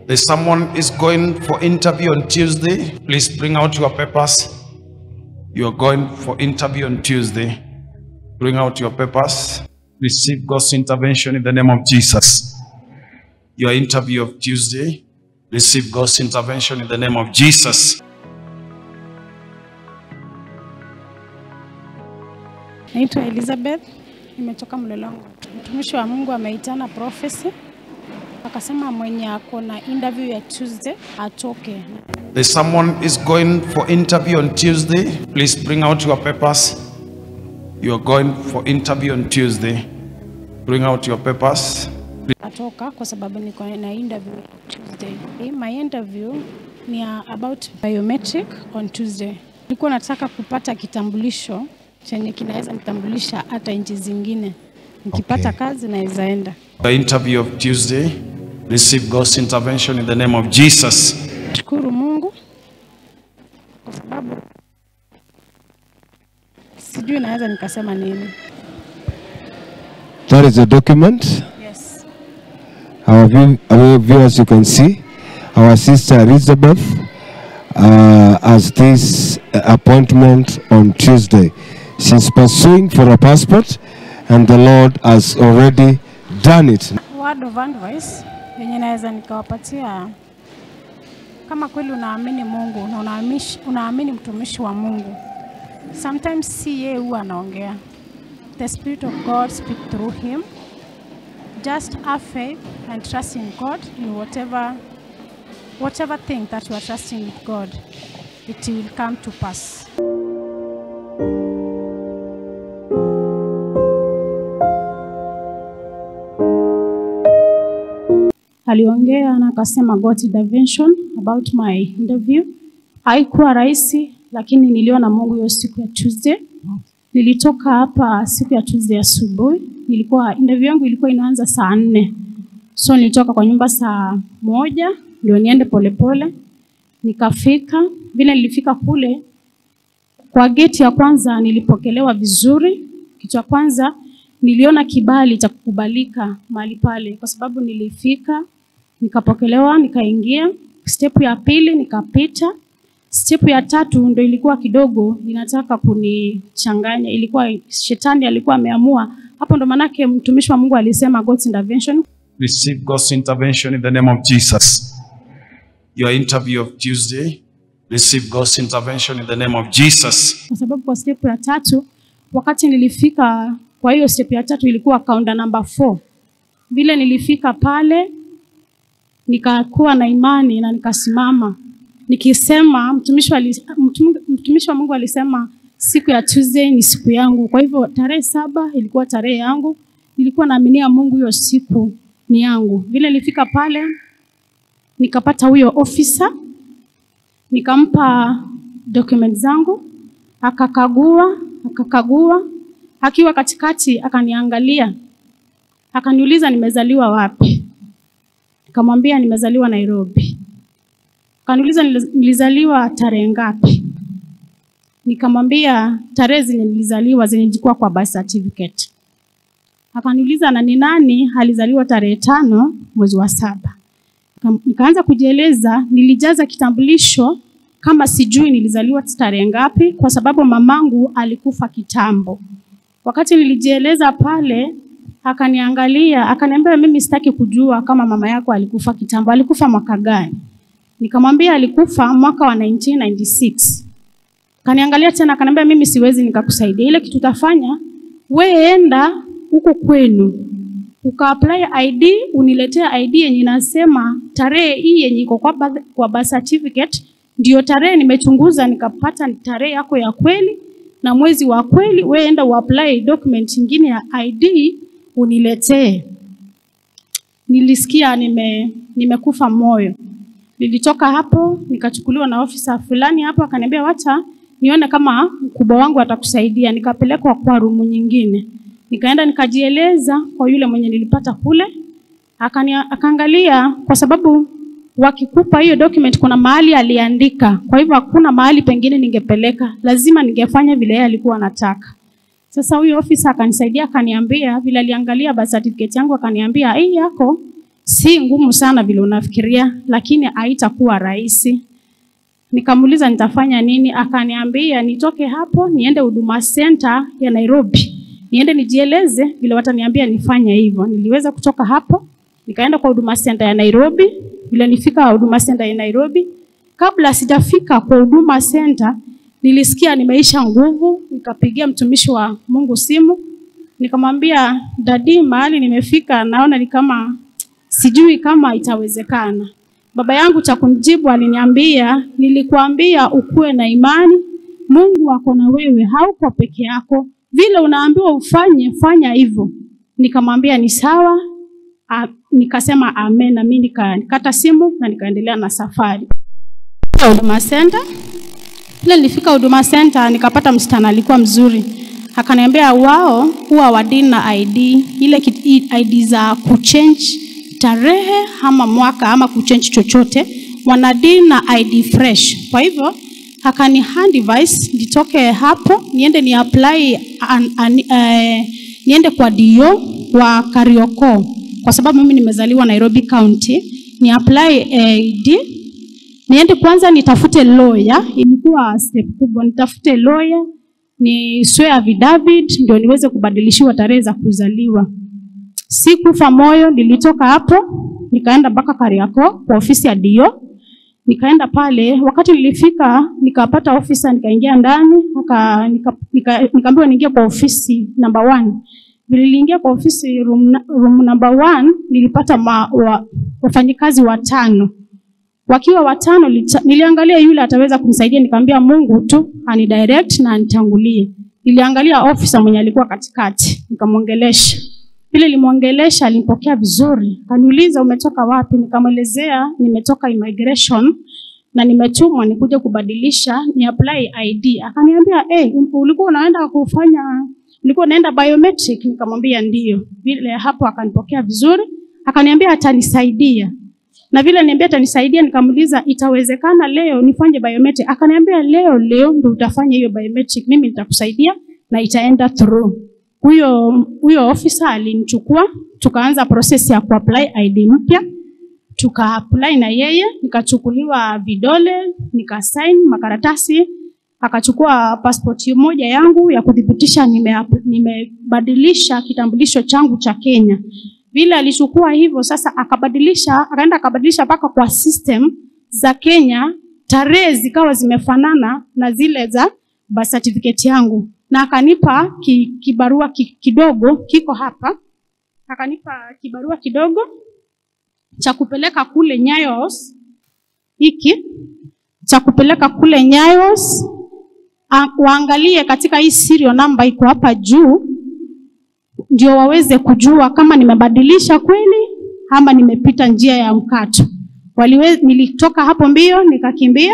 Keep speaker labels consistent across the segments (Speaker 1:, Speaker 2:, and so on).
Speaker 1: There's someone is going for interview on Tuesday. Please bring out your papers. You are going for interview on Tuesday. Bring out your papers. Receive God's intervention in the name of Jesus. Your interview of Tuesday. Receive God's intervention in the name of Jesus.
Speaker 2: Naitwa Elizabeth, nimetoka Mlolongo. Mtumishi wa Mungu ameitana prophecy, akasema mwenye ako na interview ya Tuesday atoke.
Speaker 1: There's someone is going for interview on Tuesday. Please bring out your papers. You are going for interview on Tuesday. Bring out your papers.
Speaker 2: Atoka kwa sababu niko na interview Tuesday. Hii My interview ni ya about biometric on Tuesday. Nilikuwa nataka kupata kitambulisho chenye kinaweza nitambulisha hata nchi zingine. Nikipata
Speaker 3: Okay.
Speaker 2: kazi naweza enda.
Speaker 1: The interview of Tuesday. Receive God's intervention in the name of Jesus.
Speaker 2: Shukuru Mungu kwa sababu sijui naweza nikasema nini.
Speaker 3: That is a document.
Speaker 2: Yes.
Speaker 3: Our, view, our viewers, you can see our sister Elizabeth uh, has this uh, appointment on Tuesday. She's pursuing for a passport, and the Lord has already done it.
Speaker 2: Word of advice yenye naweza nikawapatia, kama kweli unaamini Mungu na unaamish- unaamini mtumishi wa Mungu, sometimes si yeye huwa anaongea, the spirit of God speak through him. Just have faith and trust in God in whatever whatever thing that you are trusting with God, it will come to pass. aliongea na akasema got intervention about my interview. Haikuwa rahisi, lakini niliona Mungu hiyo siku ya Tuesday. Nilitoka hapa siku ya Tuesday asubuhi, nilikuwa interview yangu ilikuwa inaanza saa nne, so nilitoka kwa nyumba saa moja ndio niende polepole. Nikafika vile nilifika kule kwa geti ya kwanza nilipokelewa vizuri. Kitu cha kwanza niliona kibali cha kukubalika mahali pale, kwa sababu nilifika nikapokelewa, nikaingia. Step ya pili nikapita. Step ya tatu ndo ilikuwa kidogo inataka kunichanganya, ilikuwa shetani alikuwa ameamua hapo. Ndo manake mtumishi wa Mungu alisema God's intervention.
Speaker 1: Receive God's intervention in the name of Jesus. Your interview of Tuesday. Receive God's intervention in the name of Jesus.
Speaker 2: kwa sababu kwa step ya tatu wakati nilifika kwa hiyo step ya tatu ilikuwa kaunta namba 4 vile nilifika pale nikakuwa na imani na nikasimama nikisema mtumishi wa, mtum- mtumishi wa Mungu alisema siku ya Tuesday ni siku yangu kwa hivyo tarehe saba ilikuwa tarehe yangu nilikuwa naaminia Mungu hiyo siku ni yangu vile nilifika pale nikapata huyo officer nikampa document zangu akakagua akakagua akiwa katikati akaniangalia akaniuliza nimezaliwa wapi nikamwambia nimezaliwa nairobi akaniuliza "Niliz- nilizaliwa tarehe ngapi nikamwambia tarehe zenye nilizaliwa zenye zilikuwa kwa birth certificate akaniuliza na ni nani alizaliwa tarehe tano mwezi wa saba Nika- nikaanza kujieleza nilijaza kitambulisho kama sijui nilizaliwa tarehe ngapi kwa sababu mamangu alikufa kitambo wakati nilijieleza pale akaniangalia akaniambia mimi sitaki kujua kama mama yako alikufa kitambo alikufa mwaka gani nikamwambia alikufa mwaka wa 1996 kaniangalia tena akaniambia mimi siwezi nikakusaidia ile kitu utafanya we enda huko kwenu ukaapply ID uniletee ID yenye inasema tarehe hii yenye iko kwa, birth- kwa birth certificate ndio tarehe nimechunguza nikapata tarehe yako ya kweli na mwezi wa kweli. We enda uapply document nyingine ya ID uniletee. Nilisikia nime nimekufa moyo. Nilitoka hapo nikachukuliwa na ofisa fulani hapo, akaniambia wacha nione kama mkubwa wangu atakusaidia. Nikapelekwa kwa rumu nyingine, nikaenda nikajieleza kwa yule mwenye nilipata kule, akani akaangalia, kwa sababu wakikupa hiyo document kuna mahali aliandika, kwa hivyo hakuna mahali pengine ningepeleka, lazima ningefanya vile yeye alikuwa anataka. Sasa huyo ofisa akanisaidia, akaniambia vile aliangalia birth certificate yangu, akaniambia hii yako si ngumu sana vile unafikiria, lakini haitakuwa rahisi. Nikamuuliza nitafanya nini, akaniambia nitoke hapo niende Huduma Center ya Nairobi, niende nijieleze vile wataniambia nifanye hivyo. Niliweza kutoka hapo nikaenda kwa Huduma Center ya Nairobi. Vile nifika Huduma Center ya Nairobi, kabla sijafika kwa Huduma Center nilisikia nimeisha nguvu, nikapigia mtumishi wa Mungu simu, nikamwambia dadi, mahali nimefika naona ni kama sijui kama itawezekana. Baba yangu cha kumjibu aliniambia, nilikuambia ukuwe na imani, Mungu ako na wewe, hauko peke yako. Vile unaambiwa ufanye, fanya hivyo. Nikamwambia ni sawa. A, nikasema amen, na mimi nikakata simu na nikaendelea na safari. Huduma Center Ile nilifika Huduma Center nikapata msichana alikuwa mzuri, akaniambia wao huwa wadini na ID ile kit- ID za kuchange tarehe ama mwaka ama kuchange chochote, wanadini na ID fresh. Kwa hivyo akani hand device nitoke hapo niende ni apply an, an, eh, niende kwa DO wa Karioko kwa sababu mimi nimezaliwa Nairobi County, ni apply ID niende kwanza nitafute lawyer, ilikuwa step kubwa, nitafute lawyer ni swear affidavit ndio niweze kubadilishiwa tarehe za kuzaliwa. Sikufa moyo, nilitoka hapo nikaenda mpaka Kariakoo kwa ofisi ya DO. Nikaenda pale, wakati nilifika nikapata ofisa, nikaingia ndani aka, nika, nika, nikaambiwa niingie kwa ofisi number one. Vile niliingia kwa ofisi room, na- room number one, nilipata ma, wa, wafanyikazi watano wakiwa watano lita, niliangalia yule ataweza kunisaidia, nikamwambia Mungu tu anidirect na anitangulie. Niliangalia ofisa mwenye alikuwa katikati, nikamwongelesha. Vile nilimwongelesha alimpokea vizuri, akaniuliza umetoka wapi? Nikamwelezea nimetoka immigration na nimetumwa nikuje kubadilisha ni apply ID. Akaniambia hey, ulikuwa unaenda kufanya ulikuwa unaenda biometric? Nikamwambia ndio. Vile hapo akanipokea vizuri, akaniambia atanisaidia na vile niambia atanisaidia, nikamuuliza itawezekana leo nifanye biometric? Akaniambia leo leo ndio utafanya hiyo biometric, mimi nitakusaidia na itaenda through. Huyo huyo officer alinichukua, tukaanza process ya kuapply ID mpya, tukaapply na yeye, nikachukuliwa vidole, nikasign makaratasi, akachukua passport moja yangu ya kuthibitisha nime- nimebadilisha kitambulisho changu cha Kenya vile alichukua hivyo sasa akabadilisha akaenda akabadilisha mpaka kwa system za Kenya tarehe zikawa zimefanana na zile za birth certificate yangu na akanipa ki, kibarua ki, kidogo kiko hapa akanipa kibarua kidogo cha kupeleka kule Nyayos hiki cha kupeleka kule Nyayos a- waangalie katika hii serial number iko hapa juu ndio waweze kujua kama nimebadilisha kweli ama nimepita njia ya mkato. Waliwe, nilitoka hapo mbio nikakimbia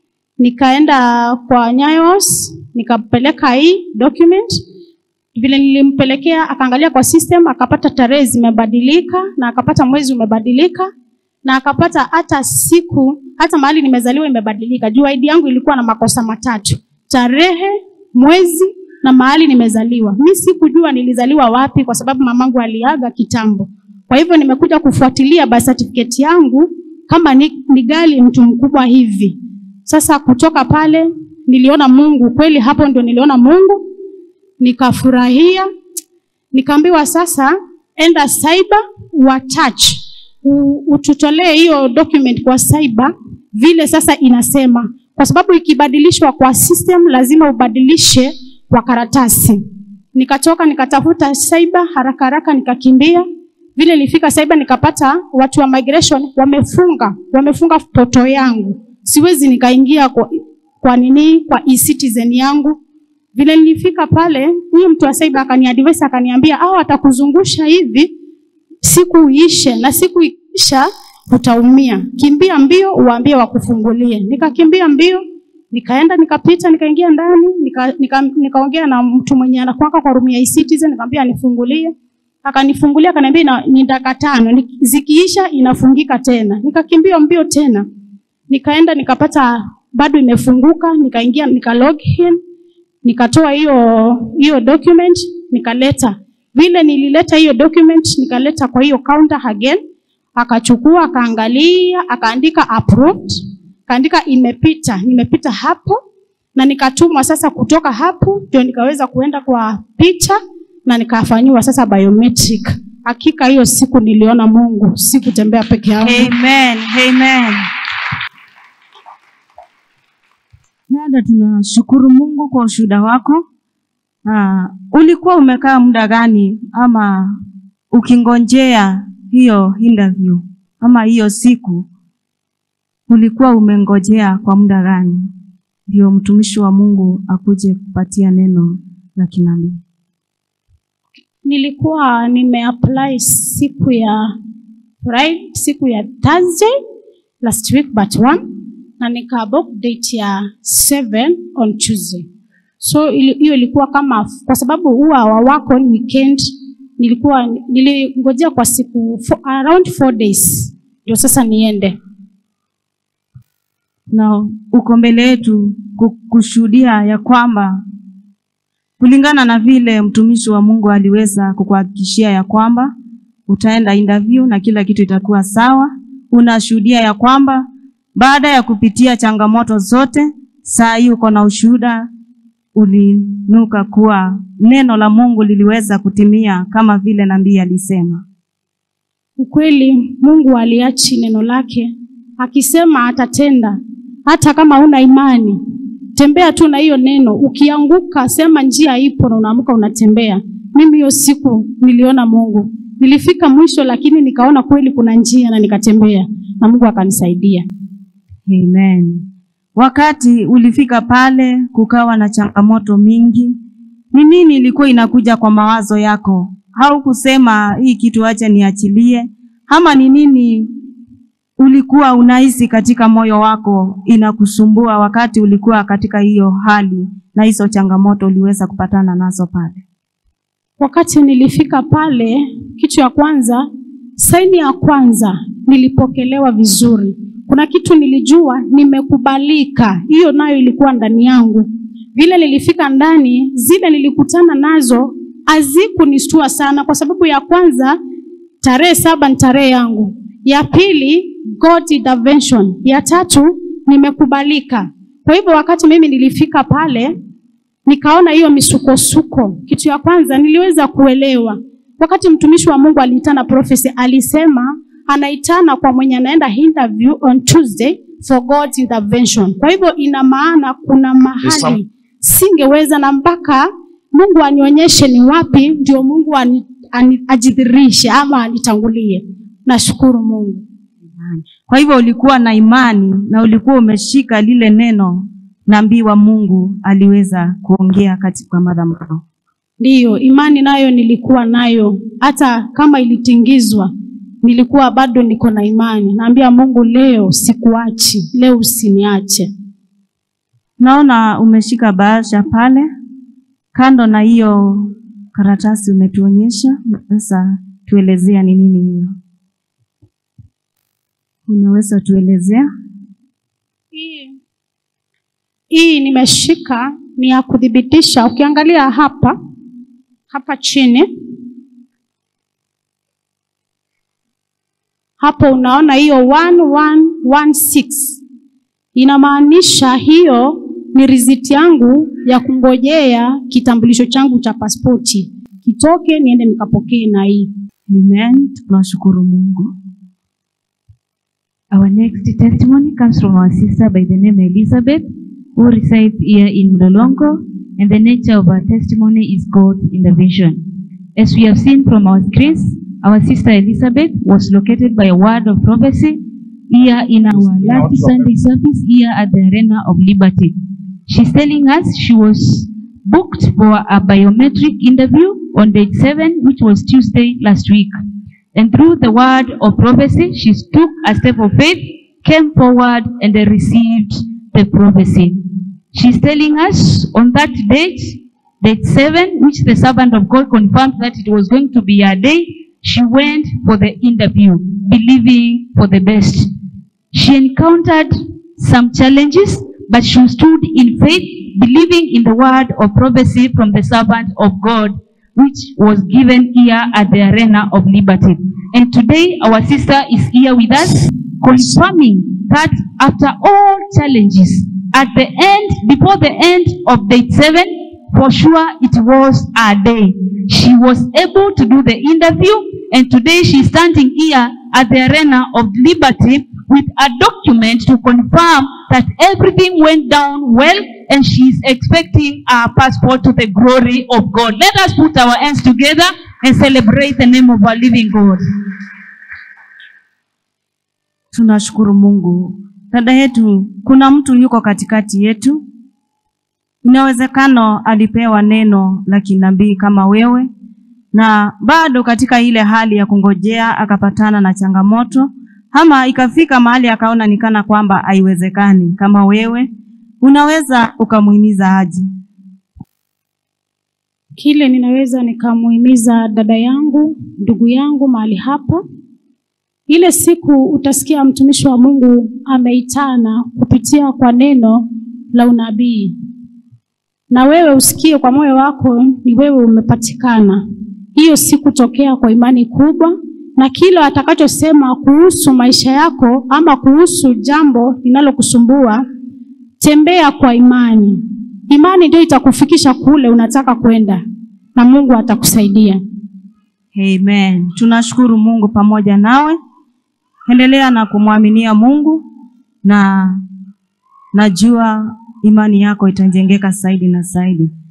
Speaker 2: nikaenda kwa Nyayos nikapeleka hii document. Vile nilimpelekea akaangalia kwa system akapata tarehe zimebadilika na akapata mwezi umebadilika na akapata hata siku hata mahali nimezaliwa imebadilika. Juu ID yangu ilikuwa na makosa matatu: tarehe, mwezi na mahali nimezaliwa. Mi sikujua nilizaliwa wapi kwa sababu mamangu aliaga kitambo. Kwa hivyo nimekuja kufuatilia birth certificate yangu kama ni, ni gali mtu mkubwa hivi. Sasa kutoka pale niliona Mungu kweli, hapo ndio niliona Mungu, nikafurahia. Nikaambiwa sasa, enda cyber wa touch U- ututolee hiyo document kwa cyber vile sasa inasema, kwa sababu ikibadilishwa kwa system lazima ubadilishe kwa karatasi. Nikatoka nikatafuta cyber haraka haraka, nikakimbia. Vile nilifika cyber nikapata watu wa migration wamefunga wamefunga poto yangu, siwezi nikaingia kwa, kwa nini kwa e-citizen yangu. Vile nilifika pale, huyo mtu wa cyber akaniadvise akaniambia, hao atakuzungusha hivi siku iishe, na siku ikiisha utaumia. Kimbia mbio uwaambie wakufungulie. Nikakimbia mbio nikaenda nikapita nikaingia ndani nika- nika- nikaongea na mtu mwenye anakuanga kwa room ya e-citizen nikamwambia anifungulie akanifungulia akaniambia ina- ni dakika tano Ni- zikiisha inafungika tena nikakimbia mbio tena nikaenda nikapata bado imefunguka nikaingia nika log in nikatoa hiyo hiyo document nikaleta vile nilileta hiyo document nikaleta kwa hiyo counter again akachukua akaangalia akaandika approved akaandika imepita nimepita hapo na nikatumwa sasa kutoka hapo ndio nikaweza kuenda kwa picha na nikafanyiwa sasa biometric hakika hiyo siku niliona mungu sikutembea peke yangu
Speaker 4: Amen. Amen. Dada, tunashukuru Mungu kwa ushuhuda wako. Ah, ulikuwa umekaa muda gani ama ukingonjea hiyo interview ama hiyo siku ulikuwa umengojea kwa muda gani ndio mtumishi wa Mungu akuje kupatia neno la kinabii?
Speaker 2: nilikuwa nimeapply siku ya Friday, siku ya Thursday last week but one na nikabook date ya 7 on Tuesday. So ili- hiyo ilikuwa kama kwa sababu huwa wawako ni weekend, nilikuwa nilingojea kwa siku four, around four days ndio sasa niende.
Speaker 4: na uko mbele yetu ku- kushuhudia ya kwamba kulingana na vile mtumishi wa Mungu aliweza kukuhakikishia ya kwamba utaenda interview na kila kitu itakuwa sawa. Unashuhudia ya kwamba baada ya kupitia changamoto zote, saa hii uko na ushuhuda, ulinuka kuwa neno la Mungu liliweza kutimia kama vile nabii alisema.
Speaker 2: Ukweli Mungu aliachi neno lake akisema atatenda, hata kama una imani. Tembea tu na hiyo neno, ukianguka sema njia ipo, na unaamka unatembea. Mimi hiyo siku niliona Mungu, nilifika mwisho, lakini nikaona kweli kuna njia na nikatembea, na Mungu akanisaidia.
Speaker 4: Amen. Wakati ulifika pale kukawa na changamoto mingi, ni nini ilikuwa inakuja kwa mawazo yako? Haukusema hii kitu acha niachilie, ama ni nini ulikuwa unahisi katika moyo wako inakusumbua wakati ulikuwa katika hiyo hali na hizo changamoto uliweza kupatana nazo pale?
Speaker 2: Wakati nilifika pale, kitu ya kwanza, saini ya kwanza nilipokelewa vizuri. Kuna kitu nilijua nimekubalika, hiyo nayo ilikuwa ndani yangu. Vile nilifika ndani, zile nilikutana nazo hazikunistua sana, kwa sababu ya kwanza, tarehe saba ni tarehe yangu, ya pili God intervention, ya tatu nimekubalika. Kwa hivyo wakati mimi nilifika pale, nikaona hiyo misukosuko. Kitu ya kwanza niliweza kuelewa wakati mtumishi wa Mungu aliitana prophecy, alisema anaitana kwa mwenye anaenda interview on Tuesday for God's intervention. Kwa hivyo ina maana kuna mahali singeweza, na mpaka Mungu anionyeshe ni wapi ndio Mungu ani, ani, ajidhirishe ama anitangulie. Nashukuru Mungu.
Speaker 4: Kwa hivyo ulikuwa na imani na ulikuwa umeshika lile neno nabii wa Mungu aliweza kuongea katika madhabahu.
Speaker 2: Ndiyo, imani nayo nilikuwa nayo, hata kama ilitingizwa, nilikuwa bado niko na imani. Naambia Mungu, leo sikuachi, leo usiniache.
Speaker 4: Naona umeshika bahasha pale, kando na hiyo karatasi umetuonyesha. Sasa tuelezea ni nini hiyo, unaweza tuelezea?
Speaker 2: Hii hii nimeshika ni ya kuthibitisha. Ukiangalia hapa hapa chini hapo, unaona hiyo 1116 inamaanisha hiyo ni riziti yangu ya kungojea kitambulisho changu cha pasipoti kitoke, niende nikapokee na hii
Speaker 4: Amen. Tunashukuru Mungu.
Speaker 5: Our next testimony comes from our sister by the name Elizabeth, who resides here in Mlolongo, and the nature of her testimony is God's intervention. As we have seen from our screens, our sister Elizabeth was located by a word of prophecy here in our last Sunday service here at the Arena of Liberty. She's telling us she was booked for a biometric interview on date 7, which was Tuesday last week. And through the word of prophecy, she took a step of faith, came forward, and received the prophecy. She's telling us on that date, date 7, which the servant of God confirmed that it was going to be a day, she went for the interview, believing for the best. She encountered some challenges, but she stood in faith, believing in the word of prophecy from the servant of God. which was given here at the Arena of Liberty. And today, our sister is here with us, confirming that after all challenges, at the end, before the end of day seven, for sure it was a day. She was able to do the interview, and today she's standing here at the Arena of Liberty with a document to confirm that everything went down well and she's expecting a passport to the glory of God. Let us put our hands together and celebrate the name of our living God.
Speaker 4: Tunashukuru Mungu. Dada yetu, kuna mtu yuko katikati yetu. Inawezekano alipewa neno la kinabii kama wewe, na bado katika ile hali ya kungojea akapatana na changamoto, ama ikafika mahali akaona nikana kwamba haiwezekani. Kama wewe, unaweza ukamuhimiza aje?
Speaker 2: Kile ninaweza nikamuhimiza dada yangu, ndugu yangu mahali hapa, ile siku utasikia mtumishi wa Mungu ameitana kupitia kwa neno la unabii, na wewe usikie kwa moyo wako ni wewe umepatikana hiyo siku, tokea kwa imani kubwa, na kile atakachosema kuhusu maisha yako ama kuhusu jambo linalokusumbua, tembea kwa imani. Imani ndio itakufikisha kule unataka kwenda, na Mungu atakusaidia.
Speaker 4: Amen. Tunashukuru Mungu pamoja nawe. Endelea na kumwaminia Mungu na najua imani yako itajengeka zaidi na zaidi.